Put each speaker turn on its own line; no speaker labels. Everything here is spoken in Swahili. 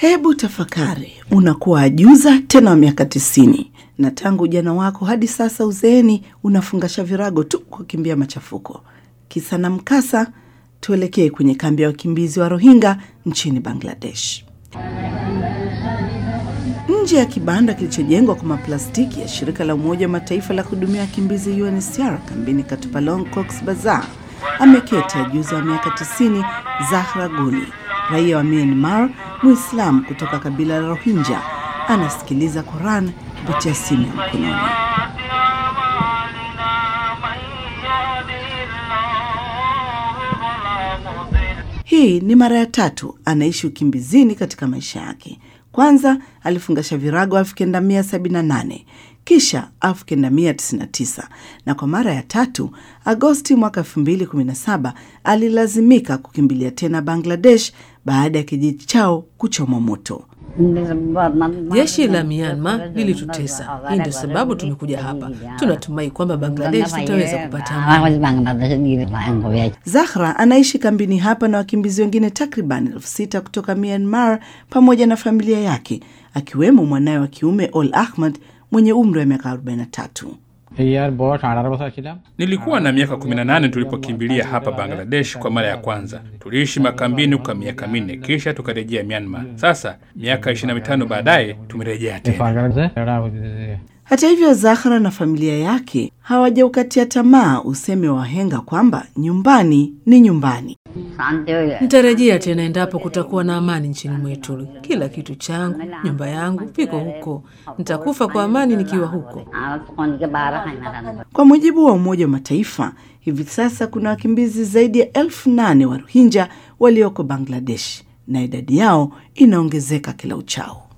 Hebu tafakari, unakuwa ajuza tena wa miaka tisini na tangu ujana wako hadi sasa uzeeni unafungasha virago tu kukimbia machafuko. Kisa na mkasa, tuelekee kwenye kambi ya wakimbizi wa Rohingya nchini Bangladesh. Nje ya kibanda kilichojengwa kwa maplastiki ya shirika la Umoja wa Mataifa la kuhudumia wakimbizi UNHCR kambini Katupalong, Cox Bazar, ameketi ajuza wa miaka 90 Zahra Guli, raia wa Myanmar, Muislamu kutoka kabila la Rohingya, anasikiliza Quran kupitia simu ya mkononi. Hii ni mara ya tatu anaishi ukimbizini katika maisha yake. Kwanza alifungasha virago 1978 kisha 1999 na kwa mara ya tatu Agosti mwaka 2017 alilazimika kukimbilia tena Bangladesh baada ya kijiji chao kuchomwa moto.
Jeshi la Myanmar lilitutesa. Hii ndio sababu tumekuja hapa. Tunatumai kwamba Bangladesh tutaweza kupata amani.
Zahra anaishi kambini hapa na wakimbizi wengine takriban elfu sita kutoka Myanmar pamoja na familia yake akiwemo mwanawe wa kiume Ol Ahmad mwenye umri wa miaka 43.
Nilikuwa na miaka 18 tulipokimbilia hapa Bangladesh kwa mara ya kwanza. Tuliishi makambini kwa miaka minne, kisha tukarejea Myanmar. Sasa miaka 25 baadaye tumerejea tena.
Hata hivyo, Zahra na familia yake hawajaukatia tamaa useme wa wahenga kwamba nyumbani ni nyumbani.
Nitarejea tena endapo kutakuwa na amani nchini mwetu. Kila kitu changu, nyumba yangu viko huko. Nitakufa kwa amani nikiwa huko.
Kwa mujibu wa Umoja wa Mataifa, hivi sasa kuna wakimbizi zaidi ya elfu nane wa Rohingya walioko Bangladesh na idadi yao inaongezeka kila uchao.